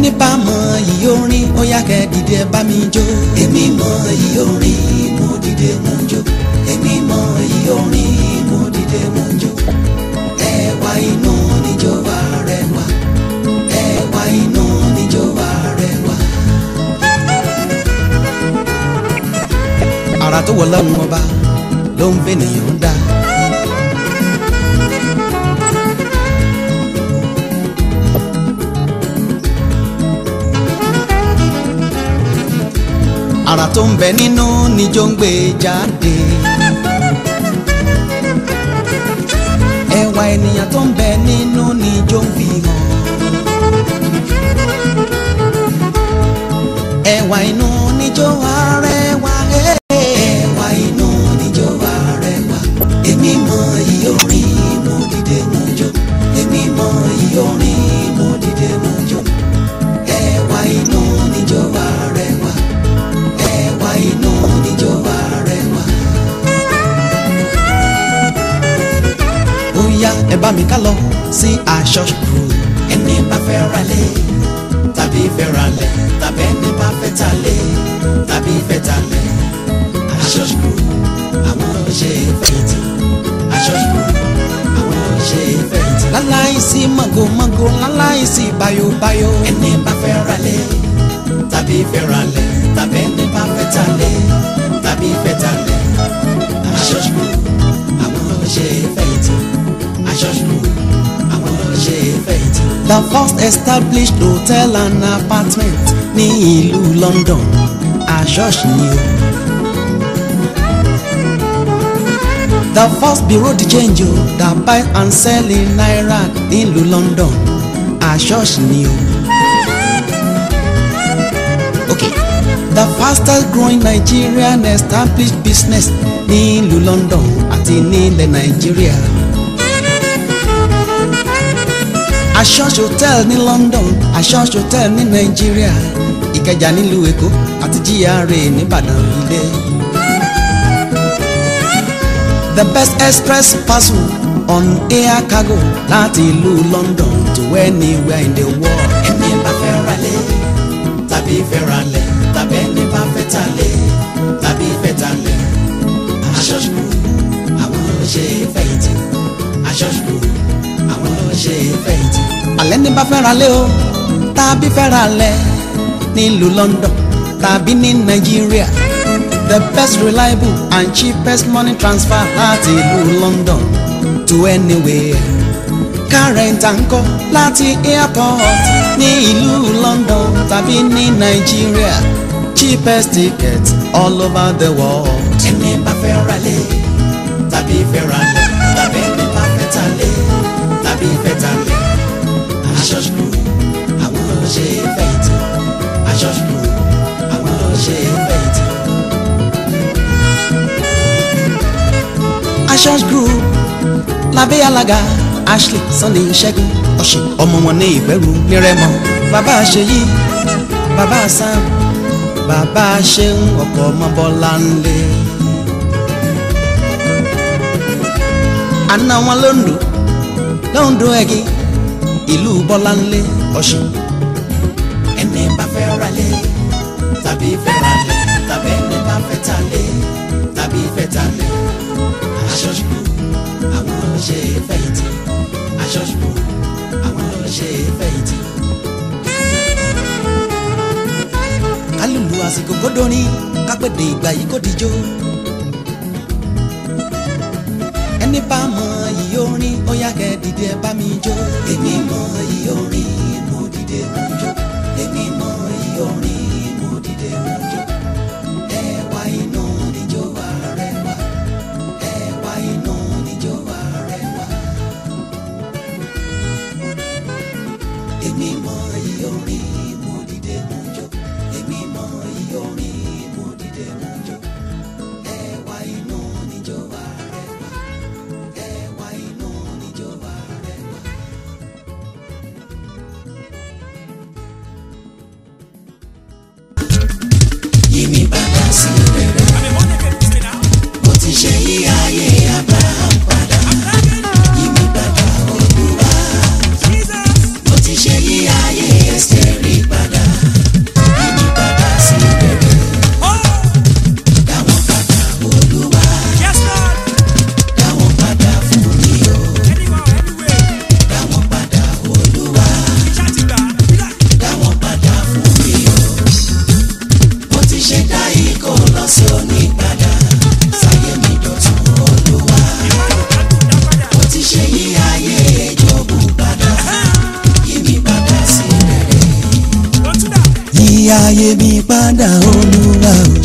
ẹni bá mọ iyì orin ó yá kẹ́ dìde ẹ bá mi jó. èmi mọ iyì orin mo dìde mo jó. èmi mọ iyì orin mo dìde mo jó. ẹwà inú níjó wa rẹwà. ẹwà inú níjó wa rẹwà. ara tó wọ lọ́run ọba ló ń fẹ́ nìyẹn dá. ara tó ń bẹ nínú níjó ń gbé jáde. ẹwà ènìyàn tó ń bẹ nínú níjó ń fi hàn. ẹwà inú níjó arẹwà. ẹwà inú níjó arẹwà. èmi mọ iyì orin mo dìde mo jó. èmi mọ iyì orin mo dìde mo jó. ẹwà inú níjó arẹwà ẹwà inú níjó wa rẹwà. ó yá ẹ bá mi ká lọ sí aṣọ ṣùkúrú. ẹni bá fẹ́ ra lé tàbí fẹ́ ra lẹ̀ tàbí ẹni bá fẹ́ ta lé tàbí fẹ́ ta lẹ̀. aṣọ ṣùkúrú àwọn ṣe fẹ̀yìntì. aṣọ ṣùkúrú àwọn ṣe fẹ̀yìntì. láláìsí mọ̀gòmọ̀gò láláìsí bayobayo. ẹni bá fẹ́ ra lé tàbí fẹ́ ra lẹ̀ tàbí ẹni bá fẹ́ ta lé tàbí fẹ́ ta lẹ̀. aṣọ ṣùkúrú àwọn ṣe fẹ̀yìntì. aṣọ ṣùkúrú àwọn ṣe fẹ̀yìntì. the first established hotel and apartment ní ìlú London aṣọ́ọ̀ṣì ni o. the first bureau de change o that buy and sell in naira nílùú London aṣọ́ọ̀ṣì ni o. okay the fastest growing Nigerian established business nílùú London àti nílẹ̀ Nàìjíríà. Ashos hotel ní London Ashos hotel ní Nàìjíríà Ìkẹjà nílùú Èkó àti GRA nìbàdàn ilé. The best express parcel on air cargo láti ìlú London to anywhere in the world. ẹni bá fẹ́ ra lé tàbí fẹ́ ra lẹ̀ tàbí ẹni bá fẹ́ ta lé tàbí fẹ́ ta lẹ̀. Ashos group àwọn ló ṣe fẹ̀yìntì. Ashos group àwọn ló ṣe fẹ̀yìntì. alẹ́ ní bá fẹ́ ra lé o tàbí fẹ́ ra lẹ̀ nílùú London tàbí ní Nàìjíríà the best reliable and cheapest money transfer láti ìlú London to anywhere kárẹ̀ǹtà ń kọ́ láti airport ní ìlú London tàbí ní Nàìjíríà cheapest ticket all over the world. ẹni bá fẹ́ ra lé tàbí fẹ́ ra lẹ̀ tàbí ẹni bá fẹ́ ta lé tàbí fẹ́ ta lẹ̀. Ashos Group àwọn ló ṣe fẹ̀yìntì. Ashos Group àwọn ló ṣe fẹ̀yìntì. Ashos Group lábẹ́ alága Ashley Sunday Ṣẹ́gun ọ̀sìn ọmọ wọn ní ìbẹ̀rù nírẹ̀mọ. bàbá Ṣèyí bàbá Sam bàbá Ṣeun ọkọ̀ ọmọbọ́lá ńlẹ̀. àna wọn lóńdó lóńdó ẹ̀gí ìlú bọ́láńlé ọ̀sìn. ẹni bá fẹ́ ra lé tàbí fẹ́ ra lé tàbí ẹni bá fẹ́ ta lé tàbí fẹ́ ta lé. Ashos Group àwọn ló ṣe fẹ̀yìntì. Ashos Group àwọn ló ṣe fẹ̀yìntì. kálùlù àsìkò kódórin kápẹ́dé ìgbà yìí kò dijó. ẹni bá mọ iyì orin ó yá kẹ́ dìde ẹ bá mi jó. èmi mọ iyì orin mo dìde mo jó. èmi mọ iyì orin mo dìde mo jó. ẹwà inú níjó wa rẹwà. ẹwà inú níjó wa rẹwà. èmi mọ iyì orin mo dìde mo jó. èmi mọ iyì orin mo dìde mo jó. ẹwà inú níjó wa rẹwà. ẹwà ayé mi padà olúwa o